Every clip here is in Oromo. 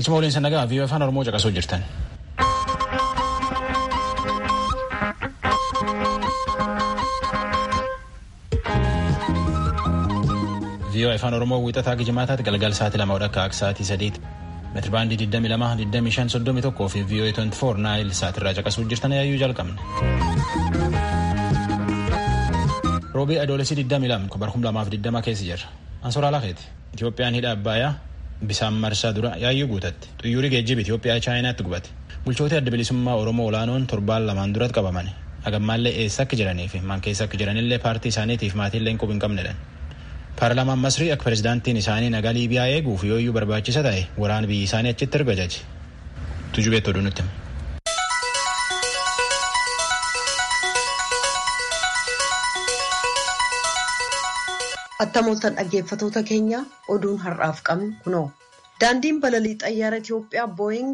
Galchuma waliin sannagaa viiyoo afaan Oromoo caqasuu jirtan. viiyoo afaan Oromoo wiixataa gijimaataatti galgal sa'aatii lama akka akka sa'aatii sadiitti. meetiribaandii 22 25 31 fi viiyoo 24 naayil sa'aatirraa caqasuu jirtan yaayyuu jalqabne. roobii adoolesii 22 bara 2020 keessa jirra. Ansoraa lafeeti. Itoophiyaan hidha Abbaayyaa bisaan marsaa dura yaayyuu guutatti. Xuyyuurii geejjiba Itoophiyaa Chaayinaatti gubate. Bulchoota adda bilisummaa Oromoo olaanoon torbaan lamaan duratti qabaman. Hagammaallee eessa akka jiranii fi maan keessa akka jiranillee paartii isaaniitiif maatiillee quba hin qabnedha. Paarlaamaan Masrii akka pirezidaantiin isaanii nagaa Liibiyaa eeguuf yooyyuu barbaachisa ta'e waraana biyyi isaanii achitti erga jaji. Tujubeetti oduu nutti. Attamooltan dhaggeeffatoota keenya oduun har'aaf qabnu kunoo. Daandiin balalii xayyaara Itoophiyaa Booying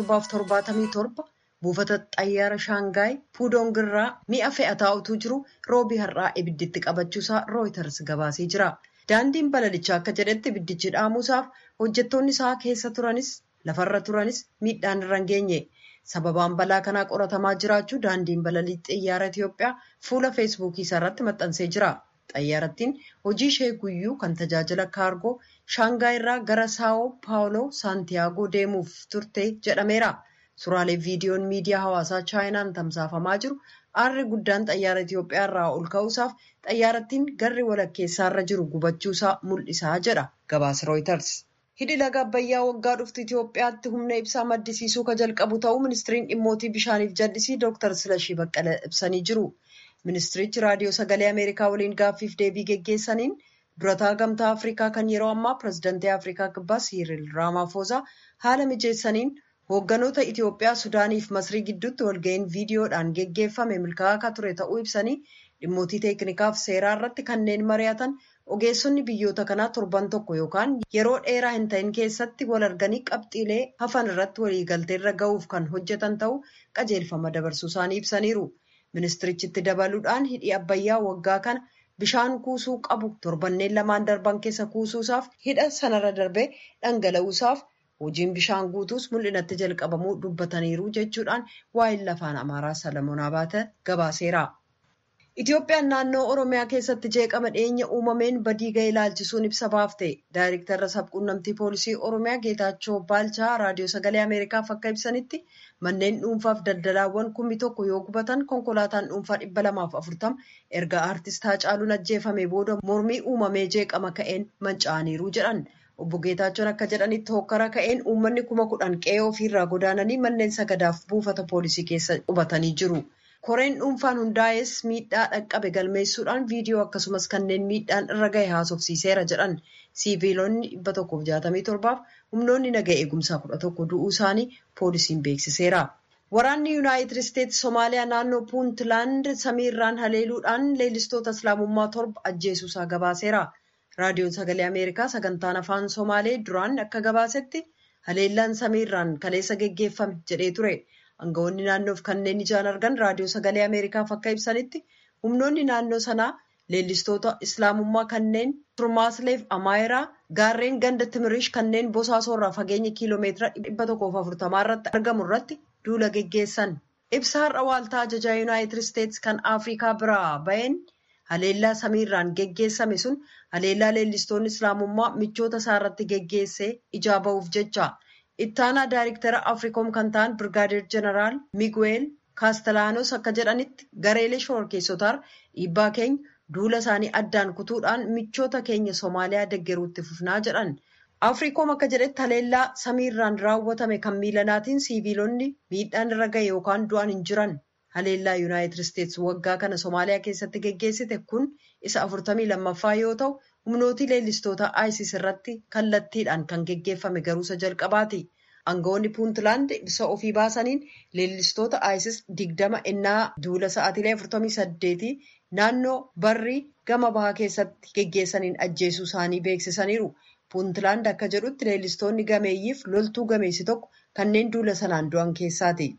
777 buufata xayyaara Shaangaay Puudongirraa mi'a fe'ataa utuu jiru roobii har'aa ibidditti qabachuusaa Rooyiters gabaasee jira. Daandiin balalichaa akka jedhetti ibiddichi dhaamuusaaf hojjettoonni isaa keessa turanis lafarra turanis miidhaan irra hin geenye. Sababaan balaa kanaa qoratamaa jiraachuu daandiin balalii xayyaara Itoophiyaa fuula feesbuukii isaa irratti maxxansee jira. Xayyaarattiin hojii ishee guyyuu kan tajaajila kaargoo shaangaay irraa gara saawoo paawuloo saantiyaagoo deemuuf turte jedhameera. Suuraalee viidiyoon miidiyaa hawaasaa chaayinaan tamsaafamaa jiru aarri guddaan xayyaara Itoophiyaa irraa ol ka'uusaaf xayyaarattiin garri walakkeessaarra jiru gubachuusaa mul'isaa jedha gabaasa Rooyiters. Hidhi laga Abbayyaa waggaa dhuftu Itoophiyaatti humna ibsaa maddisiisuu ka jalqabu ta'uu ministiriin dhimmootii bishaaniif jallisii Dr. Silashii Baqqalee ibsanii jiru. Ministirichi raadiyoo sagalee Ameerikaa waliin gaaffiif deebii geggeessaniin durataa gamtaa Afrikaa kan yeroo ammaa pirezidantii Afrikaa kibbaa Siiriil Raamaafoozaa haala mijeessaniin hoogganoota Itoophiyaa, Sudaanii fi Masrii gidduutti walga'iin viidiyoodhaan geggeeffame milkaa'aa akka ture ta'uu ibsanii dhimmootii teeknikaa fi seeraa irratti kanneen mari'atan ogeessonni biyyoota kanaa torban tokko yookaan yeroo dheeraa hin ta'in keessatti wal arganii qabxiilee hafan irratti waliigalteerra ga'uuf kan hojjetan ta'uu qajeelfama dabarsuu isaanii ibsaniiru. Ministirichitti dabaluudhaan hidhi Abbayyaa waggaa kana bishaan kuusuu qabu torbanneen lamaan darban keessa kuusuusaaf hidha sanarra darbee dhangala'uusaaf hojiin bishaan guutuus mul'inatti jalqabamuu dubbataniiru jechuudhaan waa'ee lafaan Amaaraa Salamoon Abaate gabaaseera. Itoophiyaan naannoo Oromiyaa keessatti jeeqama dhiyeenya uumameen badii ga'e ilaalchisuun ibsa baafte. Daayireektarra sabquunnamtii poolisii Oromiyaa Geetaachoo Baalchaa raadiyoo sagalee Ameerikaaf akka ibsanitti manneen dhuunfaaf daldalaawwan kummi tokko yoo gubatan konkolaataan dhuunfaa dhibba lamaaf afurtama erga aartist Haacaaluun ajjeefame booda mormii uumamee jeeqama ka'een manca'aniiru jedhan. Obbo Geetaachoon akka jedhanitti hokkara ka'een uummanni kuma kudhan qe'ee ofiirraa godaananii manneen sagadaaf buufata poolisii keessa qubatanii jiru. Koreen dhuunfaan hundaa'es miidhaa dhaqqabe galmeessuudhaan viidiyoo akkasumas kanneen miidhaan irra gahe haasofsiiseera jedhan siiviilonni dhibba tokkoof jaatamii torbaaf humnoonni naga eegumsaa kudha tokko du'uu isaanii poolisiin beeksiseera. Waraanni Yuunaayitid Isteetsi Somaaliyaa naannoo Puuntlaand samiirraan haleeluudhaan leellistoota Islaamummaa torba ajjeesuusaa gabaaseera. Raadiyoon Sagalee Ameerikaa sagantaan afaan Somaalee duraan akka gabaasetti haleellaan samiirraan kaleessa geggeeffame jedhee ture. Aangawoonni naannoof kanneen ijaan argan raadiyoo sagalee Ameerikaaf akka ibsanitti humnoonni naannoo sanaa leellistoota Islaamummaa kanneen Turmaasleef Amaayiraa gaarreen ganda Timirish kanneen bosaasorraa fageenya kiiloomeetira dhibba tokkoof afurtamaa irratti argamu irratti duula geggeessan. Ibsa har'a waaltaa ajajaa Yuunaayitid Isteetsi kan Afrikaa biraa baheen haleellaa samiirraan geggeessame sun haleellaa leellistoonni Islaamummaa michoota isaa irratti geggeessee ijaa ba'uuf jecha. Ittaanaa Daayireektara Afriikoom kan ta'an Birgaadeer Jeneraal Miguel Kaastelaanos akka jedhanitti gareelee shororkeessotaa dhiibbaa keenya duula isaanii addaan kutuudhaan michoota keenya Somaaliyaa deeggaruutti fufnaa jedhan. Afriikoom akka jedhetti haleellaa samiirraan raawwatame kan miilanaatiin siiviilonni miidhaan irra gahe yookaan du'an hin jiran. Haleellaa Yuunaayitid Isteetsi waggaa kana Somaaliyaa keessatti geggeessite kun isa afurtamii lammaffaa yoo ta'u, humnootii leellistoota ISIS irratti kallattiidhaan kan geggeeffame garuusa jalqabaati. Aangawoonni Puuntlaand ibsa ofii baasaniin leellistoota ISIS digdama ennaa duula sa'aatiilee afurtamii saddeetii naannoo barrii gama bahaa keessatti geggeessaniin ajjeesuu isaanii beeksisaniiru. Puuntlaand akka jedhutti leellistoonni gameeyyiif loltuu gameessi tokko kanneen duula sanaan du'an keessaati.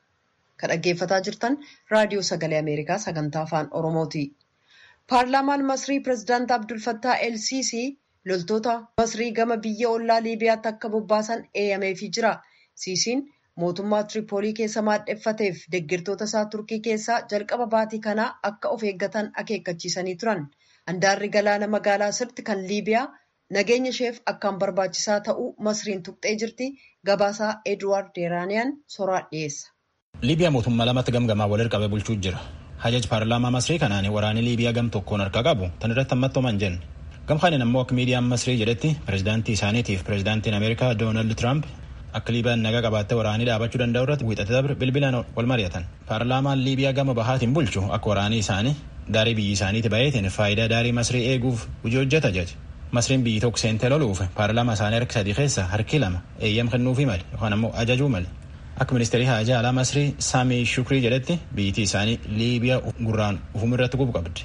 Kan dhaggeeffataa jirtan raadiyoo sagalee Ameerikaa sagantaa afaan Oromooti. Paarlaamaan Masrii Pireezidaant Abdul Fattah El Sisii loltoota Masrii gama biyya ollaa Liibiyaatti akka bobbaasan eeyyameefii jira. Siisiin mootummaa Tiripoolii keessa maadheffateef deeggartoota isaa Turkii keessaa jalqaba baatii kanaa akka of eeggatan akeekkachiisanii turan. Handaarri galaana magaalaa sirti kan Liibiyaa nageenya isheef akkaan barbaachisaa ta'uu Masriin tuqxee jirti. Gabaasaa Eduwaard Deeraaniyaan soraa dhiyeessa. Liibiyaa mootummaa lamatti gamgamaa wal qabee bulchuu jira. Hajaj paarlaamaa Masrii kanaan waraanni Liibiyaa gam tokkoon harka qabu tan irratti hammattooman jenne. Gamkaanin ammoo akka miidiyaan Masrii jedhetti pireezidaantii isaaniitiif pireezidaantiin Ameerikaa Doonaald Tiraamp akka Liibiyaan nagaa qabaattee waraanii dhaabachuu danda'u irratti wiixate dabre bilbilaan wal mari'atan. Paarlaamaan Liibiyaa gama bahaatiin bulchu akka waraanii isaanii daarii biyyi isaaniiti baheetiin faayidaa daarii Masrii eeguuf hojii hojjeta jaje. Masriin biyyi tokko seentee loluuf paarlaamaa isaanii harki sadii keessa harki lama eeyyam kennuufii male yookaan ammoo ajajuu male. Akka ministeerii haajaa alaa Masrii Saamii Shukrii jedhetti biyyittii isaanii Liibiyaa gurraan ufumirratti gubu qabdi.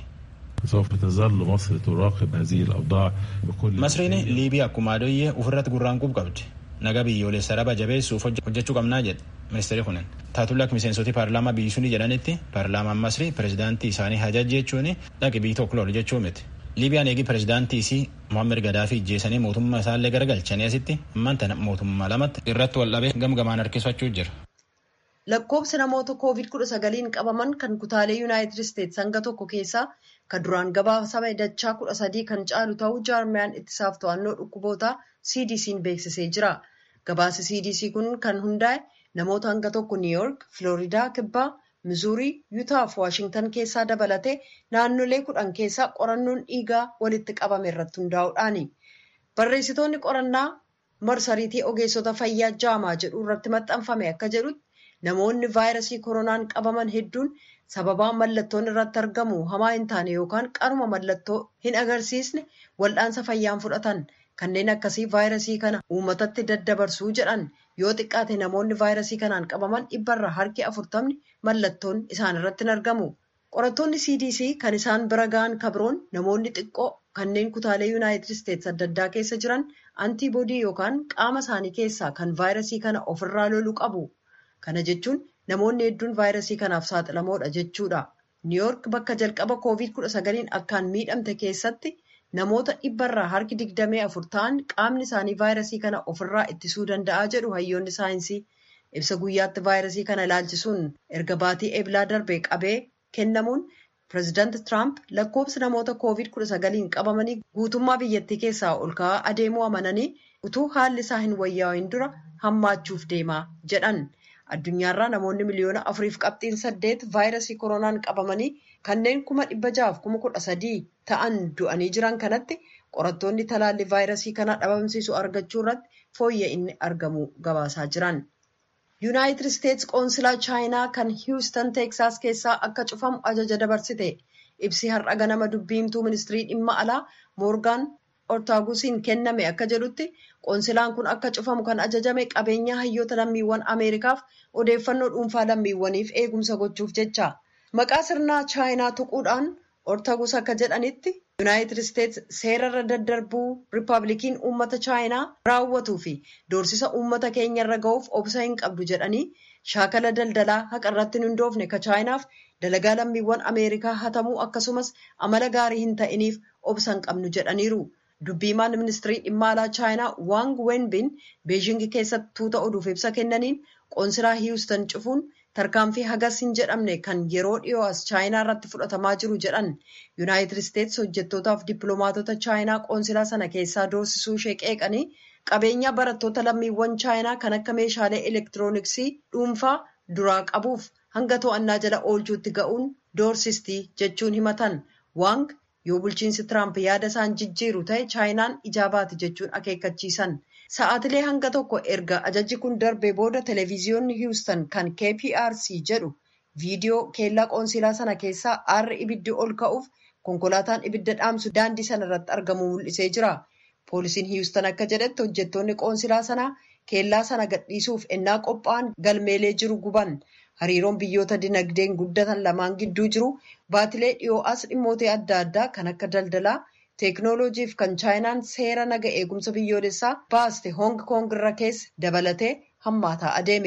Masriin Liibiyaa akkuma adoyyee ofirratti gurraan gubu qabdi. Naga biyyoolessa raba jabeessuuf hojjechuu qabnaa jedhe ministeerri kunin. Taatulla akka miseensotii paarlaamaa biyyi suni jedhanitti paarlaamaan Masrii pireezidaantii isaanii hajaj jechuun dhaqi biyyi tokko lolu jechuu miti. Liibiyaan eegi pireezidaantii isii Mohaammed Gadaafi ijjeesanii mootummaa isaallee garagalchanii asitti ammaan tana mootummaa lamatti irratti wal dhabee gamgamaan harkisfachuu jira. Lakkoobsi namoota COVID-19 qabaman kan kutaalee Yuunaayitid Isteets hanga tokko keessaa kan duraan gabaasame dachaa kudha sadii kan caalu ta'uu jaarmiyaan ittisaaf to'annoo dhukkubootaa CDC'n beeksisee jira. Gabaasi CDC kun kan hundaa'e namoota hanga tokko Niiyoork, Filooriidaa, Kibbaa, Mizuurii, Yuutaa fi Waashingtan keessaa dabalatee naannolee kudhan keessaa qorannoon dhiigaa walitti qabame irratti hundaa'uudhaani. Barreessitoonni qorannaa marsariitii ogeessota fayyaa jaamaa jedhu irratti maxxanfame akka jedhutti namoonni vaayirasii koronaan qabaman hedduun sababaa mallattoon irratti argamu hamaa hin taane yookaan qaruma mallattoo hin agarsiisne wal'aansa fayyaan fudhatan. Kanneen akkasii vaayirasii kana uummatatti daddabarsuu jedhan yoo xiqqaate namoonni vaayirasii kanaan qabaman dhibbarraa harki afurtamni mallattoon isaan irratti hin argamu. Qorattoonni CDC kan isaan bira ga'an kabroon namoonni xiqqoo kanneen kutaalee Yuunaayitid Isteets adda addaa keessa jiran antiboodii yookaan qaama isaanii keessaa kan vaayirasii kana ofirraa lolu qabu. Kana jechuun namoonni hedduun vaayirasii kanaaf saaxilamoodha jechuudha. Niiyoork bakka jalqaba COVID-19 akkaan miidhamte keessatti. Namoota dhibbarraa harki digdamii afur ta'an qaamni isaanii vaayirasii kana ofirraa ittisuu danda'a jedhu hayyoonni saayinsii. Ibsa guyyaatti vaayirasii kana ilaalchisuun erga baatii eebilaa darbee qabee kennamuun pireezidaanti Tiraamp lakkoobsi namoota COVID-19 qabamanii guutummaa biyyattii keessaa ol ka'aa adeemuu amananii utuu haalli isaa hin wayyaa'in dura hammaachuuf deemaa jedhan. Addunyaarraa namoonni miliyoona afuriif qabxiin saddeet vaayirasii koronaan qabamanii kanneen kuma dhibba jahaaf kuma kudha sadii ta'an du'anii jiran kanatti qorattoonni talaallii vaayirasii kana dhabamsiisu argachuu irratti fooyya'inni argamu gabaasaa jiran. Yuunaayitid Isteets qoonsilaa chaayinaa kan hiwustan teeksaas keessaa akka cufamu ajaja dabarsite. Ibsi har'a ganama dubbiimtuu ministirii dhimma alaa moorgaan ortaagusiin kenname akka jedhutti qoonsilaan kun akka cufamu kan ajajame qabeenya hayyoota lammiiwwan ameerikaaf odeeffannoo dhuunfaa lammiiwwaniif eegumsa gochuuf jecha maqaa sirnaa chaayinaa tuquudhaan ortagus akka jedhanitti yuunaayitid isteets seerarra daddarbuu riippaabilikiin uummata chaayinaa raawwatuu fi doorsisa uummata keenya irra ga'uuf obsa hin qabdu jedhanii shaakala daldalaa haqa irratti hin hundoofne ka chaayinaaf dalagaa lammiiwwan ameerikaa hatamuu akkasumas amala gaarii hin ta'iniif obsa hin qabnu jedhaniiru. Dubbiimaan ministirii dhimma alaa chaayinaa Waang Wenbin Beejing keessatti tuuta oduuf ibsa kennaniin qoonsilaa hiwustan cufuun tarkaanfii hagas hin jedhamne kan yeroo dhiyoo as chaayinaa irratti fudhatamaa jiru jedhan yuunaayitid isteets hojjettootaaf dippiloomaatota chaayinaa qoonsilaa sana keessaa doorsisuu ishee qeeqanii qabeenya barattoota lammiiwwan chaayinaa kan akka meeshaalee elektirooniksii dhuunfaa duraa qabuuf hanga to'annaa jala oolchuutti ga'uun doorsistii jechuun himatan Waang yoo bulchiinsi Tiraamp yaada isaan jijjiiru ta'e chaayinaan ijaabaati jechuun akeekkachiisan. Sa'aatilee hanga tokko erga ajajji kun darbee booda televiziyoonni Hiwustan kan KPRC jedhu viidiyoo keellaa qoonsilaa sana keessaa aarri ibiddi ol ka'uuf konkolaataan ibidda dhaamsu daandii sana irratti argamu mul'isee jira. Poolisiin Hiwustan akka jedhetti hojjettoonni qoonsilaa sanaa keellaa sana gadhiisuuf ennaa qophaa'an galmeelee jiru guban. Hariiroon biyyoota dinagdeen guddatan lamaan gidduu jiru baatilee dhiyoo as dhimmoota adda addaa kan akka daldalaa, teeknooloojiif kan chaayinaan seera naga eegumsa biyyoolessaa baaste Hoong Koong irra keessa dabalatee hammaataa adeeme.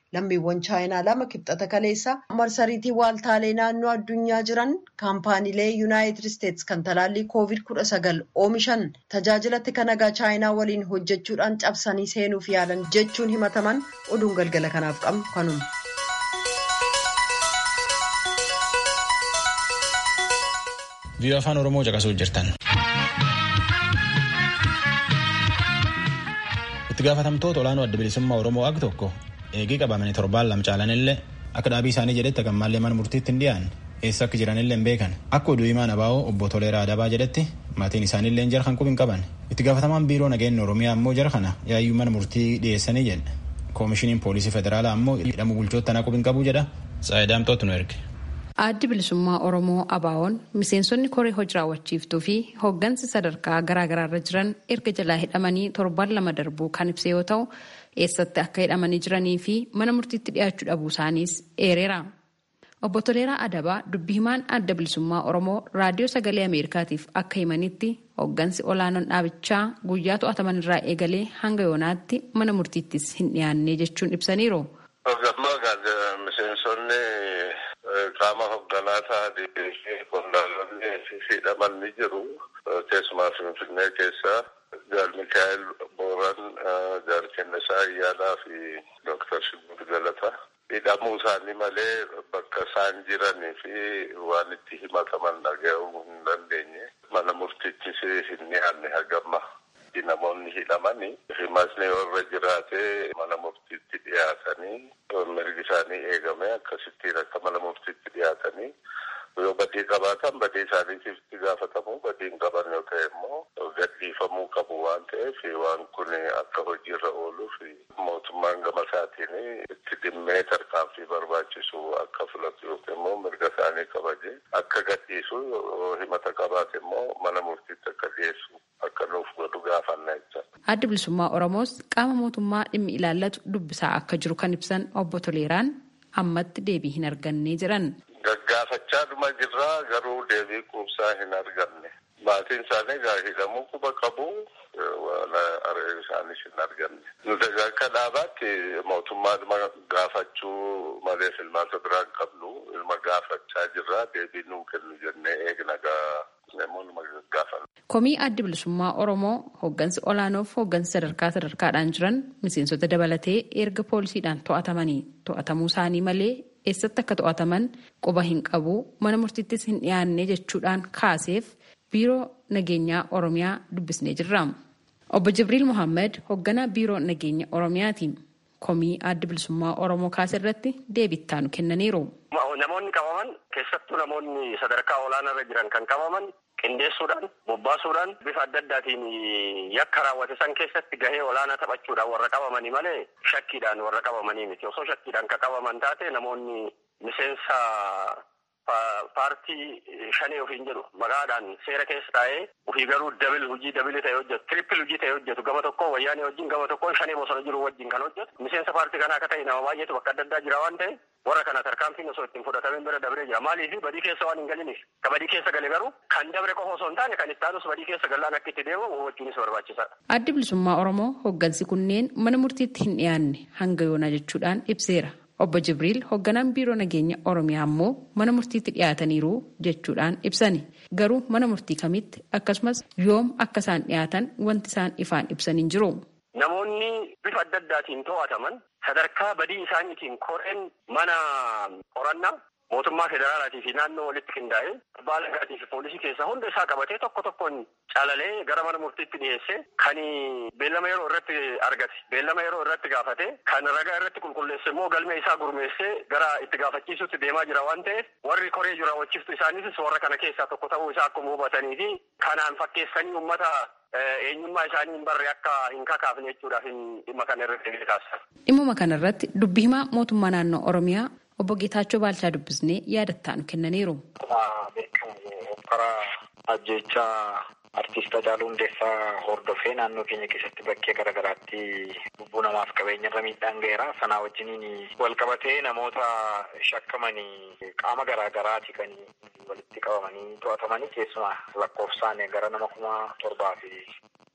lammiiwwan chaayinaa lama kibxata kaleessa marsariitii waaltaalee naannoo addunyaa jiran kaampaaniilee yuunaayitid isteetsi kan talaallii koovid kudha sagal oomishan tajaajilatti kan nagaa chaayinaa waliin hojjechuudhaan cabsanii seenuuf yaalan jechuun himataman oduun galgala kanaaf qabnu kanuma. viiyoo afaan oromoo caqasuu jirtan. itti gaafatamtoota olaanoo adda bilisummaa oromoo ag tokko eegii qabamanii torbaan lama caalanillee akka dhaabii isaanii jedhetti gammaallee mana murtiitti hin dhiyaanne eessa akka jiranillee hin beekan akka oduu himaan abaa'oo obbo Toleeraa Adabaa jedhetti maatiin isaaniillee jara kan qubi hin qaban itti gaafatamaan biiroo nageenya oromiyaa ammoo jara kana yaayyuu mana murtii dhiyeessanii jedhe koomishiniin poolisii federaalaa ammoo hidhamu bulchoota tanaa qubi hin qabu jedha saayidaamtootu nu erge. Addi bilisummaa Oromoo Abaawoon miseensonni koree hojii raawwachiiftuu fi hooggansi sadarkaa garaagaraarra jiran erga jalaa hidhamanii torban lama darbuu kan ibse yoo ta'u eessatti akka hidhamanii jiranii fi mana murtiitti dhiyaachuu dhabuu isaaniis eereera. Obbo Toleeraa Adabaa dubbi himaan adda bilisummaa Oromoo raadiyoo sagalee Ameerikaatiif akka himanitti hooggansi olaanoon dhaabichaa guyyaa to'ataman irraa eegalee hanga yoonaatti mana murtiittis hin dhiyaanne jechuun ibsaniiru. qaama hoogganaa ta'anii fi qondaalonni hidhaman ni jiru. Keessumaa Finfinnee keessa Jaal Mikaa'el Booran, Jaal Kennisaa Ayyaanaa fi Dooktar Shibuut Galata. Hidhamuu isaanii malee bakka isaan jiranii fi waan itti himataman dhaga'uu hin dandeenye. Mana murtiittis hin dhiyaanne hagamma. namoonni hidhamanii himasni warra jiraatee mana murtiitti dhiyaatanii mirgi isaanii eegame akkasittiin akka mana murtiitti dhiyaatanii yoo badii qabaatan badii isaaniitiif itti gaafatamu badii hin qaban yoo ta'e immoo gadhiifamuu qabu waan ta'eef waan kun akka hojiirra ooluuf mootummaan gama isaatiin itti dhimmee tarkaanfii barbaachisu akka filatu yookiin immoo mirga isaanii kabaje akka gadhiisu himata qabaate immoo mana murtiitti akka dhiyeessu akka nuuf godhu gaafanna jecha. Addi bilisummaa Oromoos qaama mootummaa dhimmi ilaallatu dubbisaa akka jiru kan ibsan obbo Toleeraan ammatti deebii hin arganne jedhan. Gaggaafachaa dhuma jirraa garuu deebii quubsaa hin arganne. Maatiin isaanii egaa hidhamuu quba qabu waan isaanis hin arganne. Nuti akka dhaabaatti mootummaa dhuma gaafachuu malee filmaata biraa hin qabnu ilma gaafachaa jirraa deebii nuu kennu jennee eegna namoonni gaafan. Komii addi bilisummaa Oromoo hooggansi olaanoof hooggansi sadarkaa sadarkaadhaan jiran miseensota dabalatee erga poolisiidhaan to'atamanii to'atamuu isaanii malee eessatti akka to'ataman quba hin qabu mana murtiittis hin dhiyaanne jechuudhaan kaaseef biiroo nageenyaa Oromiyaa dubbisnee jirra. Obbo Jibriil Mohaammed hoogganaa biiroo nageenya Oromiyaati. Komii addi bilisummaa Oromoo kaase irratti deebittaa nu kennaniiru. Namoonni qabaman keessattuu namoonni sadarkaa olaanaarra jiran kan qabaman qindeessuudhaan bobbaasuudhaan bifa adda addaatiin yakka raawwate san keessatti gahee olaanaa taphachuudhaan warra qabamanii malee shakkiidhaan warra qabamanii miti osoo shakkiidhaan ka qabaman taate namoonni miseensa paartii shanee ofiin jedhu maqaadhaan seera keessa taa'ee ofii garuu dabil hojii dabili ta'e hojjetu tirippil hojii ta'e hojjetu gama tokko wayyaanee wajjin gama tokkoon shanee bosona jiru wajjin kan hojjetu miseensa paartii kanaa akka ta'e nama baay'eetu bakka adda addaa jira waan ta'e warra kana tarkaanfiin osoo ittiin fudhatamin bira dabree jira maaliif badii keessa waan hin galiniif ka badii keessa gale garuu kan dabre qofa osoo hin taane kan ittaanus badii keessa gallaan akka itti deemu hubachuunis barbaachisaadha. Addi bilisummaa Oromoo hooggansi kunneen mana murtiitti hin dhiyaanne hanga yoonaa jechuudhaan ibseera. Obbo Jibriil hoogganaan biiroo nageenya Oromiyaa ammoo mana murtiitti dhiyaataniiru jechuudhaan ibsani. Garuu mana murtii kamitti akkasumas yoom akka isaan dhiyaatan wanti isaan ifaan ibsan hin jiru. Namoonni bifa adda addaatiin to'ataman sadarkaa badii isaaniitiin koreen mana qorannaa mootummaa federaalaatii fi naannoo walitti qindaa'ee abbaa alangaatii fi poolisii keessaa hunda isaa qabatee tokko tokkoon calalee gara mana murtiitti dhiyeesse kan beellama yeroo irratti argate beellama yeroo irratti gaafate kan ragaa irratti qulqulleesse immoo galmee isaa gurmeessee gara itti gaafachiisutti deemaa jira waan ta'eef warri koree jiru raawwachiiftu isaaniitis warra kana keessaa tokko ta'uu isaa akkuma hubatanii fi kanaan fakkeessanii uummata eenyummaa isaanii hin barre akka hin kakaafne jechuudhaaf dhimma kana irratti taasisan. Dhimma kanarratti dubbi himaa mootummaa naannoo Oromiyaa obbo Geetaachoo Baalchaa dubbisnee yaada nu kennaniiru. Karaa ajjechaa artiist Hacaaluu Hundeessaa hordofee naannoo keenya keessatti bakkee garaagaraatti lubbuu namaaf qabeenyarra miidhaan ga'eera. Sanaa wajjiniin wal qabatee namoota shakkamanii qaama garaagaraati kan walitti qabamanii to'atamanii keessumaa lakkoofsaan gara nama kuma torbaa fi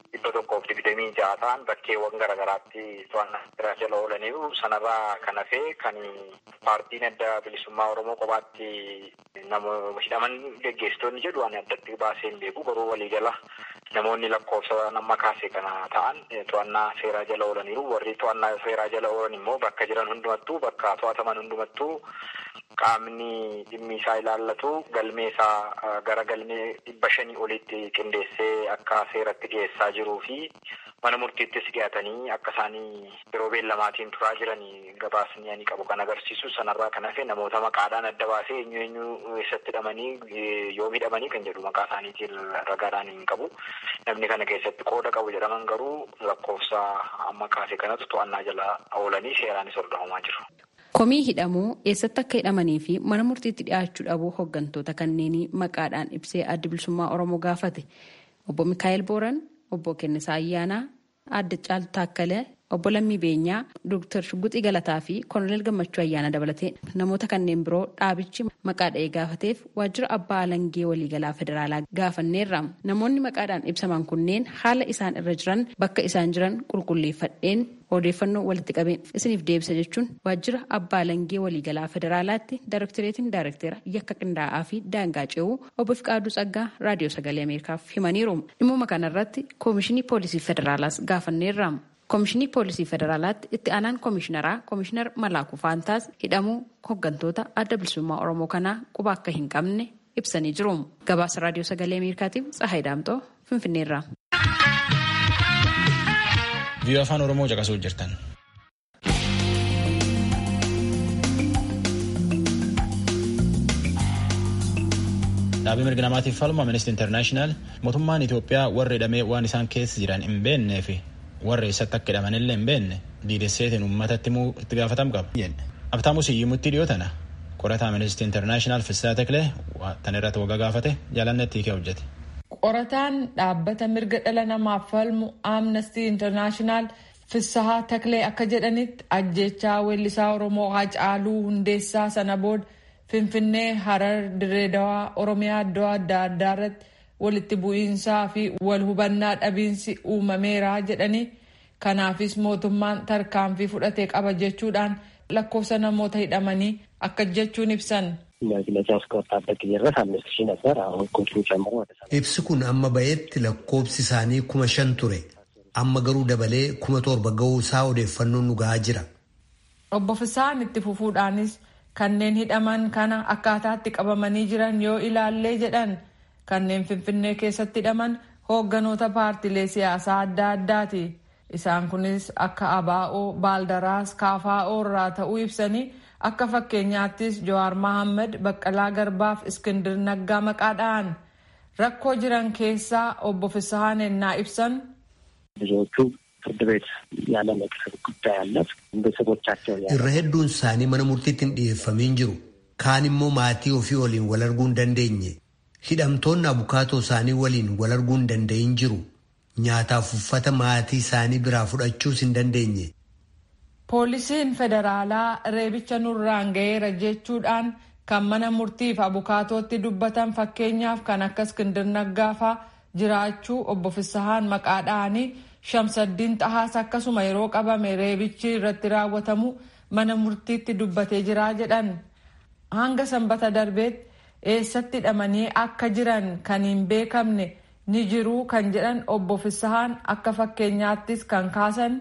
dhibba tokkoof digdamii ja'a ta'an bakkeewwan garaagaraatti to'annaa seeraa jala oolaniiru sanarraa kan hafee kan paartiin adda bilisummaa oromoo kophaatti namoota hidhaman geggeessitoonni jedhu ani addatti baasee hin beeku garuu waliigala namoonni lakkoofsa nama kaase kana ta'an to'annaa seeraa jala oolaniiru warri to'annaa seeraa jala oolan immoo bakka jiran hundumattuu bakka to'ataman hundumattuu qaamni dhimmi isaa ilaallatu galmee isaa gara galmee dhibba shanii olitti qindeessee akka seeratti dhiyeessaa jiruu fi mana murtiittis dhiyaatanii akka isaanii yeroo beellamaatiin turaa jiranii gabaasni ani qabu kan agarsiisu sanarraa kan hafe namoota maqaadhaan adda baasee eenyu eenyu eessatti hidhamanii yoo hidhamanii kan jedhu maqaa isaaniitiin ragaadhaan hin qabu namni kana keessatti qooda qabu jedhaman garuu lakkoofsa amma kaase kanatu to'annaa jala oolanii seeraanis hordofamaa jiru. Komii hidhamuu eessatti akka hidhamanii fi mana murtiitti dhiyaachuu dhabuu hooggantoota kanneenii maqaadhaan ibsee adda bilisummaa Oromoo gaafate. Obbo Mikaa'el Booran, Obbo Kennisaa Ayyaanaa, Aadde Caaltuu Taakkalee, Obbo Lammii Beenyaa, Dooktar Shugguxii Galataa fi Koloneel Gammachuu Ayyaana dabalatee namoota kanneen biroo dhaabichi maqaa dha'ee gaafateef waajjira abbaa alangee waliigalaa federaalaa gaafanneerra. Namoonni maqaadhaan ibsaman kunneen haala isaan irra jiran bakka isaan jiran qulqulleeffadheen odeeffannoo walitti qabeen isiniif deebisa jechuun waajjira abbaa alangee waliigalaa federaalaatti daarektireetiin daarektera yakka qindaa'aa fi daangaa ce'uu obbo Fiqaaduu Tsaggaa raadiyoo sagalee ameerikaaf himaniiru. Dhimma kanarratti koomishinii poolisii federaalaas gaafanneerra. Koomishinii poolisii federaalaatti itti aanaan koomishinaraa koomishinar Malaakuu Faantaas hidhamuu hooggantoota adda bilisummaa Oromoo kanaa quba akka hin qabne ibsanii jiru. Gabaasa raadiyoo sagalee ameerikaatiif Tsahaay Daamtoo Finfinneerra. Viiyoo afaan Oromoo caqasuu jirtan. Dhaabii mirga namaatiif falmu Amnesty International mootummaan Itoophiyaa warra hidhamee waan isaan keessa jiran hin beennee fi warra eessatti akka hidhamanillee hin beenne diidesseetiin uummatatti himuu itti gaafatam qaba. Abtaamu Siyyimutti dhiyootana qorataa Amnesty International Fissaa Teklee tan irratti waggaa gaafate jaalannetti hiikee hojjete. Qorataan dhaabbata mirga dhala namaaf falmu Amnesty International Fissahaa Taklee akka jedhanitti ajjechaa weellisaa Oromoo Haacaaluu Hundeessaa sana booda Finfinnee, Harar, Direedawaa, Oromiyaa iddoo adda addaa irratti walitti bu'iinsaa fi wal hubannaa dhabiinsi uumameera jedhanii kanaafis mootummaan tarkaanfii fudhatee qaba jechuudhaan lakkoofsa namoota hidhamanii akka jechuun ibsan. Ibsi kun amma ba'eetti lakkoofsi isaanii kuma shan ture. Amma garuu dabalee kuma torba ga'uu isaa odeeffannoon nu gahaa jira. Obbo Fisaan itti fufuudhaanis kanneen hidhaman kana akkaataatti qabamanii jiran yoo ilaallee jedhan kanneen Finfinnee keessatti hidhaman hoogganoota paartilee siyaasaa adda addaati. Isaan kunis akka Abaa'oo, Baaldaraas, Kaafaa'oo irraa ta'uu ibsanii akka fakkeenyaattis Jawaar Mohaammed, Baqqalaa Garbaaf Iskindir Naggaa maqaadhaan rakkoo jiran keessaa obbo Fisahaan ennaa ibsan. ብዙዎቹ ፍርድ ቤት ያለ መቅረብ ጉዳይ አለ። ቤተሰቦቻቸው irra hedduun isaanii mana murtiitti hin dhiyeeffamiin jiru. Kaan immoo maatii ofii waliin wal arguu hin dandeenye. Hidhamtoonni abukaatoo isaanii waliin wal arguu hin danda'in jiru. Nyaataaf uffata maatii isaanii biraa fudhachuus hin dandeenye. Poolisiin federaalaa reebicha nurraan ga'eera jechuudhaan kan mana murtiif abukaatootti dubbatan fakkeenyaaf kan akka Iskindir Naggaafaa jiraachuu obbo Fisahaan maqaa dha'anii Shamsaddiin Xahaas akkasuma yeroo qabame reebichi irratti raawwatamu mana murtiitti dubbatee jiraa jedhan. Hanga sanbata darbeetti eessatti hidhamanii akka jiran kan hin beekamne ni jiruu kan jedhan obbo Fisahaan akka fakkeenyaattis kan kaasan.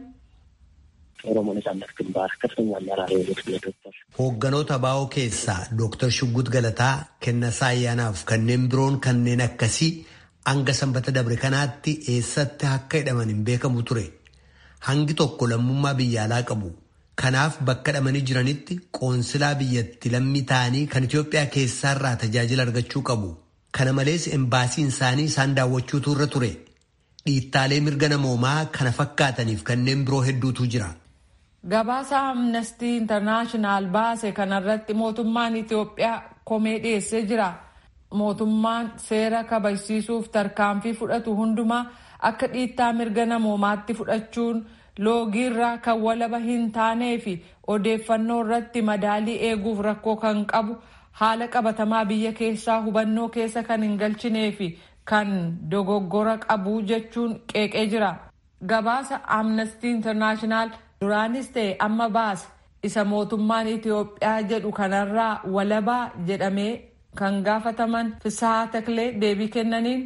Hoogganoota abaa'oo keessaa Dooktar Shuggut Galataa, Kennasaa Ayyaanaaf kanneen biroon kanneen akkasii hanga sanbata dabre kanaatti eessatti akka hidhaman hin beekamu ture. Hangi tokko lammummaa biyya alaa qabu. Kanaaf bakka hidhamanii jiranitti qoonsilaa biyyatti lammii ta'anii kan Itoophiyaa keessaarraa tajaajila argachuu qabu. Kana malees embaasiin isaanii isaan daawwachuutu irra ture. Dhiittaalee mirga namoomaa kana fakkaataniif kanneen biroo hedduutu jira. Gabaasa amnestii intarnaashinaal baase kanarratti mootummaan Itoophiyaa komee dhiyeessee jira. Mootummaan seera kabajsiisuuf tarkaanfii fudhatu hundumaa akka dhiittaa mirga namoomaatti fudhachuun loogiirraa kan walaba hin taanee fi odeeffannoo irratti madaalii eeguuf rakkoo kan qabu haala qabatamaa biyya keessaa hubannoo keessa kan hin galchinee fi kan dogoggora qabu jechuun qeeqee jira. Gabaasa Amnesty International duraanis ta'e amma baase isa mootummaan Itiyoophiyaa jedhu kanarraa walabaa jedhamee kan gaafataman Fisahaa Taklee deebii kennaniin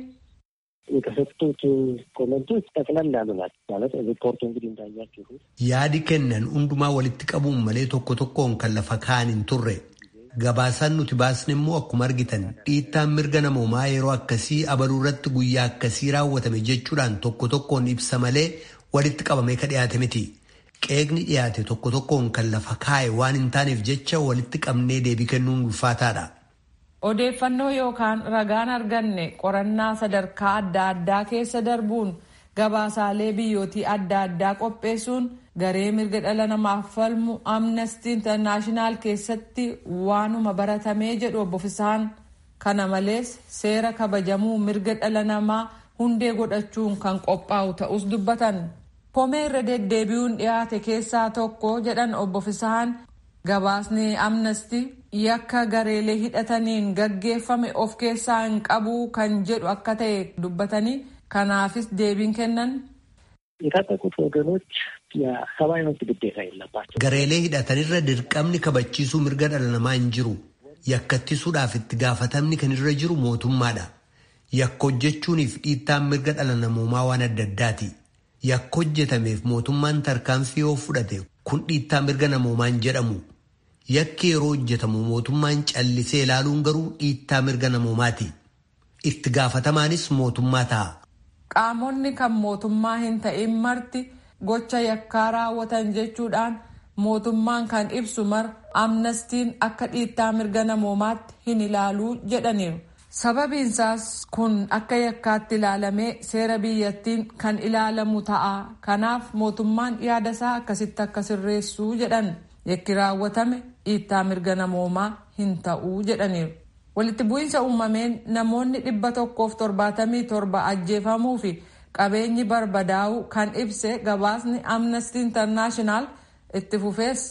የተሰጡት ኮመንቶች ጠቅለል ያሉ ናቸው። ማለት ሪፖርቱ እንግዲህ እንዳያችሁት yaadi kennan hundumaa walitti qabuun malee tokko tokkoon kan lafa kaa'an hin turre gabaasaan nuti baasne immoo akkuma argitan dhiittaan mirga namoomaa yeroo akkasii abaluu irratti guyyaa akkasii raawwatame jechuudhaan tokko tokkoon ibsa malee walitti qabamee ka dhiyaate miti qeeqni dhiyaate tokko tokkoon kan lafa kaa'e waan hin taaneef jecha walitti qabnee deebii kennuun ulfaataadha. Odeeffannoo yookaan ragaan arganne qorannaa sadarkaa adda addaa keessa darbuun gabaasaalee biyyootii adda addaa qopheessuun garee mirga dhala namaaf falmu amnestii intarnaashinaal keessatti waanuma baratamee jedhu obbo Fisaan kana malees seera kabajamuu mirga dhala namaa hundee godhachuun kan qophaa'u ta'us dubbatan. Komee irra deddeebi'uun dhiyaate keessaa tokko jedhan obbo Fisaan gabaasni amnestii yakka gareelee hidhataniin gaggeeffame of keessaa hin qabu kan jedhu akka ta'e dubbatanii kanaafis deebiin kennan. የታጠቁት ወገኖች የሰብአዊ መብት ግዴታ የለባቸው። gareelee hidhatanirra dirqamni kabachiisuu mirga dhala namaa hin jiru yakkattisuudhaaf itti gaafatamni kan irra jiru mootummaadha yakka hojjechuuniif dhiittaan mirga dhala namoomaa waan adda addaati yakka hojjetameef mootummaan tarkaanfii yoo fudhate kun dhiittaa mirga namoomaa hin jedhamu yakki yeroo hojjetamu mootummaan callisee ilaaluun garuu dhiittaa mirga namoomaati itti gaafatamaanis mootummaa ta'a. Qaamonni kan mootummaa hin ta'in marti gocha yakkaa raawwatan jechuudhaan mootummaan kan ibsu mar amnestiin akka dhiittaa mirga namoomaatti hin ilaaluu jedhaniiru. Sababiinsaas kun akka yakkaatti ilaalamee seera biyyattiin kan ilaalamu ta'a. Kanaaf mootummaan yaadasaa akkasitti akka sirreessuu jedhan yakki raawwatame dhiittaa mirga namoomaa hin ta'uu jedhaniiru. Walitti bu'iinsa uumameen namoonni dhibba tokkoof torbaatamii torba ajjeefamuu fi qabeenyi barbadaa'uu kan ibse gabaasni amnesty internaashinaal itti fufees.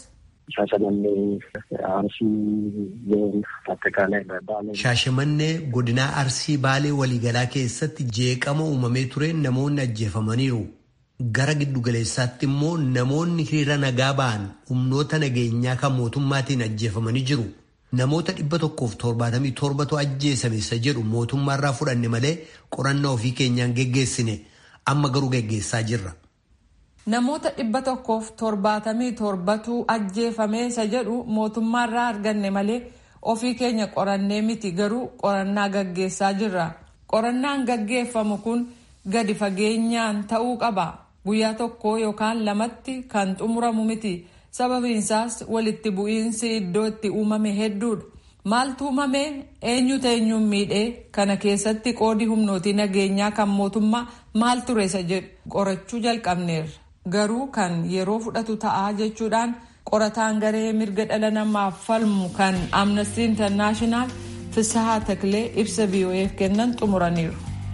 Shaashamannee godinaa Arsii Baalee waliigalaa keessatti jeeqama uumamee tureen namoonni ajjeefamaniiru. Gara giddugaleessaatti immoo namoonni hiriira nagaa ba'an humnoota nageenyaa kan mootummaatiin ajjeefamanii jiru. Namoota dhibba tokkoof torbaatamii torbatu ajjeesame isa jedhu mootummaarraa fudhanne malee qorannaa ofii keenyaan geggeessine amma garuu geggeessaa jirra. Namoota dhibba tokkoof torbaatamii torbatu ajjeefame isa jedhu mootummaarraa arganne malee ofii keenya qorannee miti garuu qorannaa gaggeessaa jirra. Qorannaan gaggeeffamu kun gadi fageenyaan ta'uu qaba. Guyyaa tokko yookaan lamatti kan xumuramu miti. sababiinsaas walitti bu'iinsi iddoo itti uumame hedduudha. Maaltu uumame eenyutu eenyuun miidhee kana keessatti qoodi humnootii nageenyaa kan mootummaa maal ture isa jedhu qorachuu jalqabneerra. Garuu kan yeroo fudhatu ta'aa jechuudhaan qorataan garee mirga dhala namaaf falmu kan Amnesty International Fisahaa Taklee ibsa BOF kennan xumuraniiru.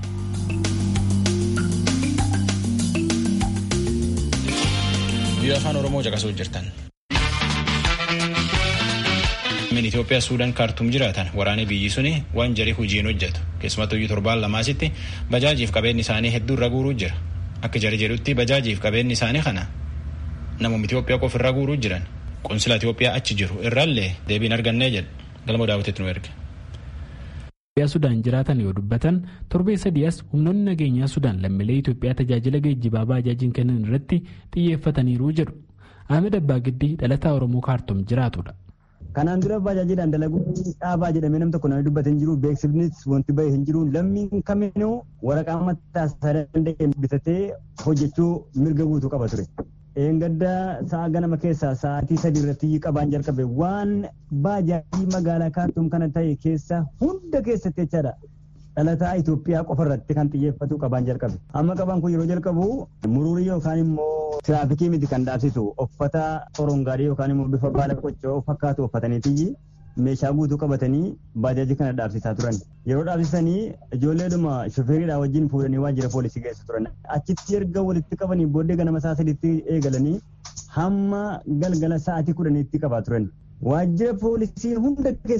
Biyya afaan Oromoo caqasuu jirtan. Min Itoophiyaa Suudaan kaartuum jiraatan waraanni biyyi suni waan jarii hojiin hojjetu keessumattuu torbaan lamaasitti bajaajiif qabeenyi isaanii hedduu irra guuruu jira. Akka jari jedhutti bajaajiif qabeenyi isaanii kana namuma Itoophiyaa qofa irra guuruu jiran qunsila Itoophiyaa achi jiru irraallee deebiin argannee jedha galma daawwatitti nu erge. Itoophiyaa Sudaan jiraatan yoo dubbatan torbee sadii as humnoonni nageenyaa Sudaan lammiilee Itoophiyaa tajaajila geejjibaa baajaajiin kennan irratti xiyyeeffataniiru jedhu. Ahmed Abbaa Giddii dhalataa Oromoo kaartuum jiraatudha. Kanaan dura baajaajiidhaan dalaguu dhaabaa jedhamee nam tokko namni dubbate hin jiru beeksifnis wanti bahe hin jiru lammiin kaminuu waraqaa mataa isaa danda'e bitatee hojjechuu mirga guutuu qaba ture. Eengadda sa'a ganama keessaa sa'aatii sadii irratti qabaan jalqabe waan baajaajii magaalaa kaartuum kana ta'e keessa hunda keessatti jechaadha. Dhalataa Itoophiyaa qofa irratti kan xiyyeeffatu qabaan jalqabe. Amma qabaan kun yeroo jalqabu muruurii yookaan immoo tiraafikii miti kan dhaabsisu uffata xorongaarii yookaan immoo bifa baala qoccoo fakkaatu uffataniitii meeshaa guutuu qabatanii baajaajii kana dhaabsisaa turan. Yeroo dhaabsisanii ijoolleedhuma shofeeridhaa wajjin fuudhanii waajjira poolisii geessu turan. Achitti erga walitti qabanii booddee ganama sa'a sadiitti eegalanii hamma galgala sa'aatii kudhaniitti qabaa turan. Waajjira poolisii hunda keessatti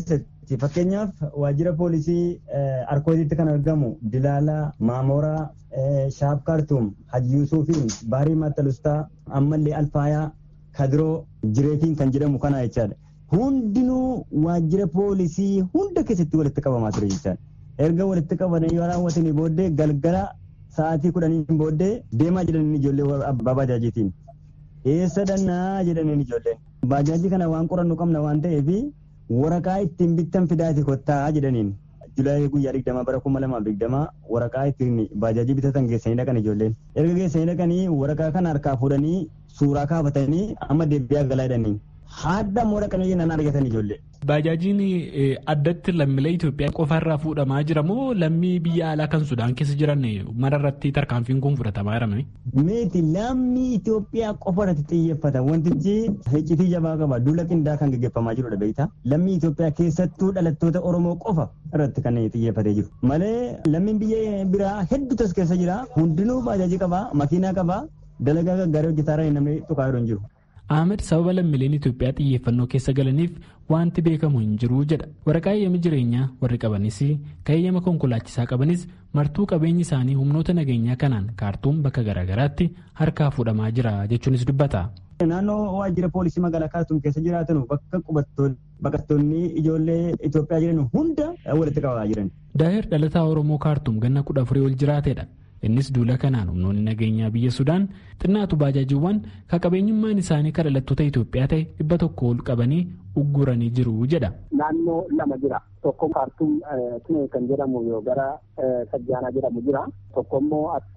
Fakkeenyaaf waajjira poolisii Arkootitti kan argamu Dilaalaa, Maamoraa, Shaaf Kaartuum, Haji Yuusufiin, Baarii Mattalustaa, ammallee Alfaayaa, Kadiroo, Jireetiin kan jedhamu kana jechaadha. Hundinuu waajjira poolisii hunda keessatti walitti qabamaa ture jechaadha. Erga walitti qabanii yoo raawwatanii booddee galgala sa'aatii kudhaniin booddee deemaa jedhanii ijoollee abbaa baajaajiitiin. Eessa dhannaa jedhaniin ijoolleen. Baajaajii kana waan qorannu qabna waan ta'eef waraqaa ittiin bittan fidaati kottaa jedhaniin. Julaayii guyyaa digdamaa bara kuma lamaaf digdamaa waraqaa ittiin baajaajii bitatan geessanii dhaqan ijoolleen. Erga geessanii dhaqanii waraqaa kana harkaa fuudhanii suuraa kaafatanii amma deebi'aa galaa jedhanii. Haadha immoo dhaqanii jennaan argatan ijoollee. Baajaajiin addatti lammiilee Itoophiyaa qofaarraa fuudhamaa jira moo lammii biyya alaa kan Sudaan keessa jiran mararratti tarkaanfiin kun fudhatamaa jira? Meeti lammii Itoophiyaa qofa irratti xiyyeeffata. Wantichi iccitii jabaa qaba. Duula qindaa kan gaggeeffamaa jirudha beektaa. Lammii Itoophiyaa keessattuu dhalattoota Oromoo qofa irratti kan xiyyeeffatee jiru. Malee lammiin biyya biraa hedduutu as keessa jira. Hundinuu baajaajii qaba, makiinaa qaba, dalagaa gaggaarii hojjetaa namni tuqaa jiru hin jiru. Ahmed sababa lammiileen Itoophiyaa xiyyeeffannoo keessa galaniif wanti beekamu hin jiru jedha. Waraqaa eeyyama jireenyaa warri qabanis kan eeyyama konkolaachisaa qabanis martuu qabeenyi isaanii humnoota nageenyaa kanaan kaartuum bakka garaagaraatti harkaa fuudhamaa jira jechuunis dubbata. Naannoo waajjira poolisii magaalaa kaartuum keessa jiraatan bakka baqattoonni ijoollee Itoophiyaa jiran hunda walitti qabaa jiran. Daahir dhalataa Oromoo kaartuum ganna kudha afurii ol jiraatedha. Innis duula kanaan humnoonni nageenyaa biyya Sudaan xinnaatu baajaajiiwwan kan qabeenyummaan isaanii kan dhalattoota Itoophiyaa ta'e dhibba tokko ol qabanii ugguranii jiru jedha. Naannoo lama jira. Tokko kaartuum Tinee kan jedhamu yoo gara Sajjaanaa jedhamu jira. Tokko immoo as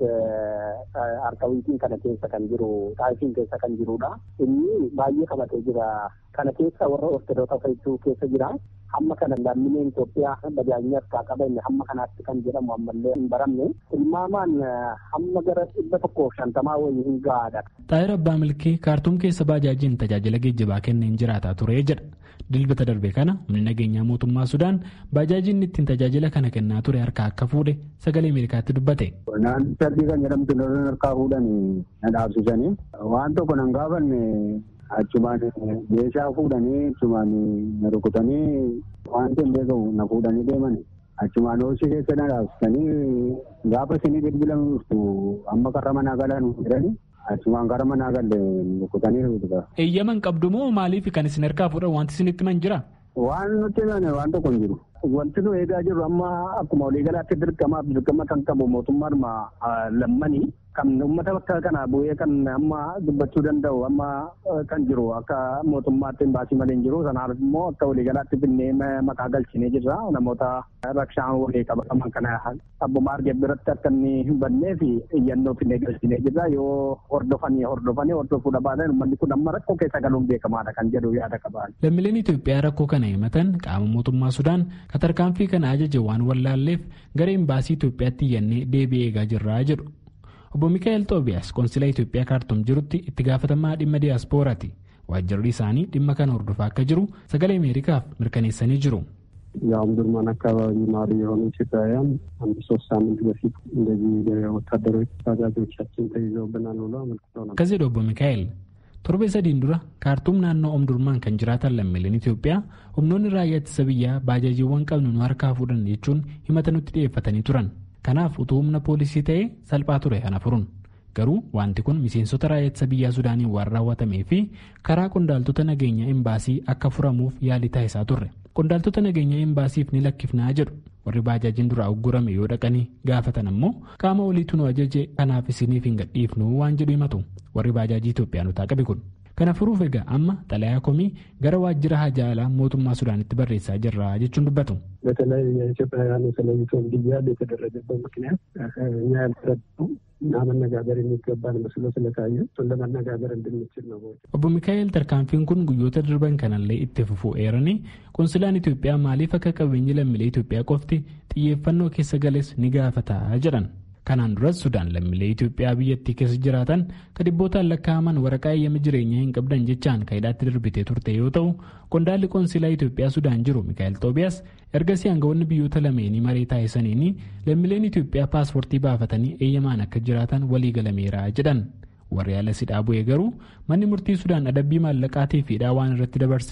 Arkawiitiin kana keessa kan jiru Xaayifiin keessa kan jirudha. Inni baay'ee qabatee jira. Kana keessa warra Ortodoota fe'ituu keessa jira. Hamma kana lammiileen Itoophiyaa bajaajii harkaa qaban hamma kanaatti kan jedhamu ammallee hin baramne. Tilmaamaan hamma gara dhibba tokkoof shantamaa wayii hin gahaadha. Xaayir Abbaa Milkii kaartuum keessa baajaajiin tajaajila geejjibaa kenneen jiraataa ture jedha. Dilbata darbe kana humni nageenyaa mootummaa Sudaan baajaajiin ittiin tajaajila kana kennaa ture harkaa akka fuudhe sagalee Ameerikaatti dubbate. Naannoo sadii kan jedhamtu lolan harkaa fuudhanii na dhaabsisanii waan tokko nan gaafanne achumaan meeshaa fuudhanii achumaan na rukutanii waan hin beekamu na fuudhanii deemani. Achumaan hoosii keessa na dhaabsisanii gaafa isinii bilbilan dhuftu amma karra manaa galan jedhanii achumaan gara manaa galle rukutanii rukutuka. Eeyyaman qabdu moo maaliif kan isin harkaa fuudhan wanti isinitti himan jira? Waan nutti himame waan tokko hin jiru. Wanti nu eegaa jirru amma akkuma waliigalaatti dirqamaaf dirqama kan qabu mootummaadhuma lammanii kan uummata bakka kana bu'ee kan amma dubbachuu danda'u amma kan jiru akka mootummaatti hin baasii malee hin jiru sanaaf immoo akka waliigalaatti finnee maqaa galchinee jirra namoota rakshaan walii qabaman kana abbuma arge biratti akka inni hin bannee fi iyyannoo finnee galchinee jirra yoo hordofanii hordofanii hordofuu dhabaatan uummanni kun amma rakkoo keessa galuun beekamaadha kan jedhu yaada qaban. Lammiileen Itoophiyaa rakkoo kana himatan qaama mootummaa Sudaan katarkaanfii kana ajaje waan wallaalleef gara imbaasii Itoophiyaatti iyyannee deebi'ee eegaa jirraa jedhu. Obbo Mikaa'el Xoobiyaas konsilaa Itoophiyaa kaartuum jirutti itti gaafatamaa dhimma diyaaspooraati. Waajjirri isaanii dhimma kana hordofaa akka jiru sagalee Ameerikaaf mirkaneessanii jiru. ያው ምድርማን አካባቢ ነዋሪ የሆኑ ኢትዮጵያውያን አንድ ሶስት ሳምንት በፊት እንደዚህ ወታደሮች ታጋጆቻችን ተይዘውብናል ብሎ አመልክተው ነበር። Akkasii obbo Mikaa'el torbee sadiin dura kaartuum naannoo omdurmaan kan jiraatan lammiileen Itoophiyaa humnoonni raayyaa ittisa biyyaa baajaajiiwwan qabnu nu harkaa fuudhan jechuun himata nutti dhiyeeffatanii turan. Kanaaf utuu humna poolisii ta'ee salphaa ture kana furuun. Garuu wanti kun miseensota raayyaa ittisa biyyaa Sudaaniin waan raawwatamee fi karaa qondaaltota nageenyaa imbaasii akka furamuuf yaalii taasisaa turre. Qondaaltota nageenyaa imbaasiif ni lakkifnaa jedhu. Warri baajaajiin duraa uggurame yoo dhaqanii gaafatan ammoo qaama oliitu nu ajaje kanaaf isiniif hin gadhiifnu waan jedhu himatu. Warri baajaajii Itoophiyaanotaa qabe kun. Kana furuuf egaa amma xalayaa komii gara waajjira hajaalaa mootummaa Sudaanitti barreessaa jirra jechuun dubbatu. በተለይ የኢትዮጵያውያኑ ተለይቶ እንዲያል የተደረገበት ምክንያት እኛ ያልተረዳው እና መነጋገር የሚገባን መስሎ ስለታየ እሱን ለመነጋገር እንድንችል ነው። Obbo Mikaa'el tarkaanfiin kun guyyoota darban kanallee itti fufuu eeranii konsilaan Itoophiyaa maaliif akka qabeenyi lammiilee Itoophiyaa qofti xiyyeeffannoo keessa gales ni gaafataa jedhan. Kanaan duras Sudaan lammiilee Itoophiyaa biyyattii keessa jiraatan kan dhibbootaan lakkaa'aman waraqaa eeyyama jireenyaa hin qabdan jechaan kaayidaatti darbitee turte yoo ta'u qondaalli konsilaa Itoophiyaa Sudaan jiru Mikaa'el Xoobiyaas ergasii aangawoonni biyyoota lameenii maree taasisaniin lammiileen Itoophiyaa paaspoortii baafatanii eeyyamaan akka jiraatan walii galameera jedhan. Warri haala sidhaa bu'ee garuu manni murtii Sudaan adabbii maallaqaatii fi hidhaa waan irratti dabarseef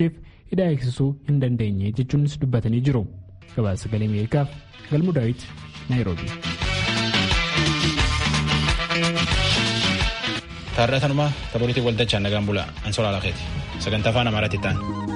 hidhaa eegsisuu hin dandeenye jechuunis dubbatanii jiru. Gabaasa sagalee Ameerikaaf Galmuu Daawit Naayiroobi. Taarratanuma taphoolitii waltajjii nagaan bulaa Ansoolaa Lakeeti sagantaa afaan Amaaraatti ta'an.